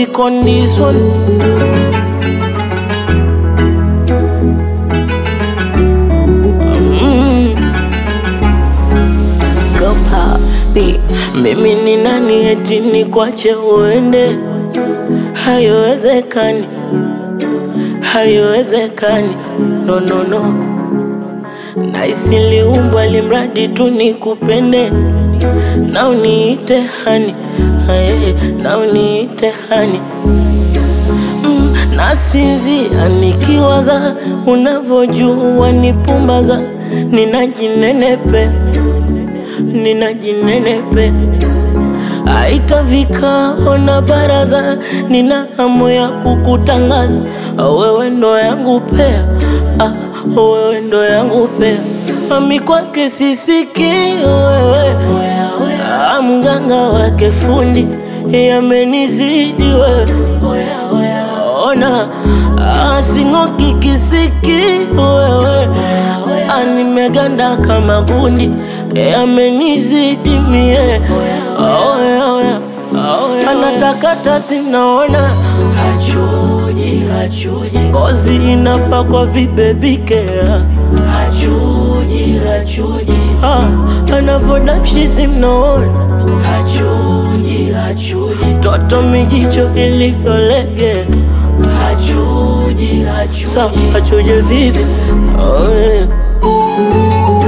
music on this one. Mm. Go pop beats. Mimi ni nani eti nikwache uende? Haiwezekani, haiwezekani, no, no, no. Naisi liumbwa limradi tu nikupende na uniite hani, aye, na uniite hani mm, nasinzia nikiwaza unavyojua nipumbaza, ninajinenepe ninajinenepe aita vikao na baraza, nina hamu ya kukutangaza wewe ndo yangu pea, ah, wewe ndo yangu pea, mami kwake sisiki wewe, ah, mganga wake fundi yamenizidi wewe, ona ah, sing'oki kisiki wewe, ah, nimeganda kama gundi yamenizidi mie oya, oya, oya, anatakata sinaona Hachuji, hachuji, ngozi inapakwa vibebike hachuji, hachuji, ah, anavodapshi simnaona hachuji, hachuji, toto mijicho ilivyolege hachuji, hachuji. sa achuje vivi oh, yeah.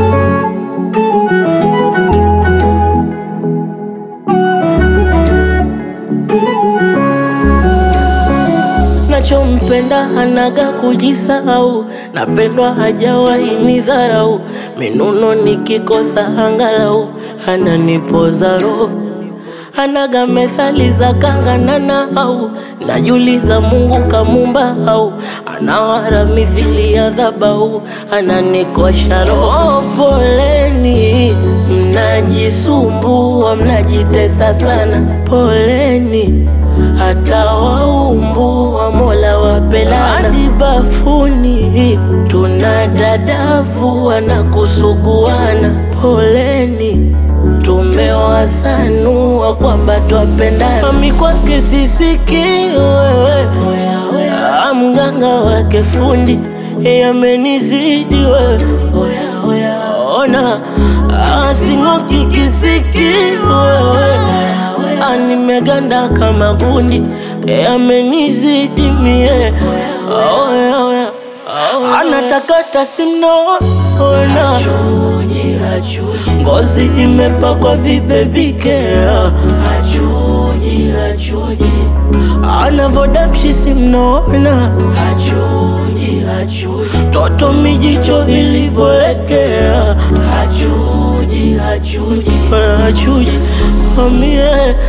nachompenda hanaga kujisahau, napendwa hajawahi nidharau, minuno nikikosa angalau ananipoza roho anaga methali za kanganana au najuliza Mungu kamumba au anawara mithili ya dhabau ananikosha roho. Poleni mnajisumbua, mnajitesa sana, poleni hata waumbua, Mola wapelana hadi bafuni tuna dadavu wanakusuguana, poleni tumewasanua kwamba twapendana. Mami kwake sisiki wewe, ah, mganga wake fundi yamenizidi wewe, ona ah, sing'oki kisiki wewe, ah, nimeganda kama gundi yamenizidi mie oya, oya, oya. anatakata simnaona Hachuji, hachuji, ngozi imepakwa vibebike hachuji, hachuji, anavodamshi simnaona hachuji, hachuji, toto mijicho ilivyolegea hachuji, hachuji. achuji amie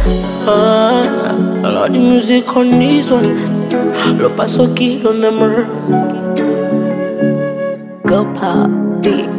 Lord music on this one Lo paso kilo on the mur Go pop beats.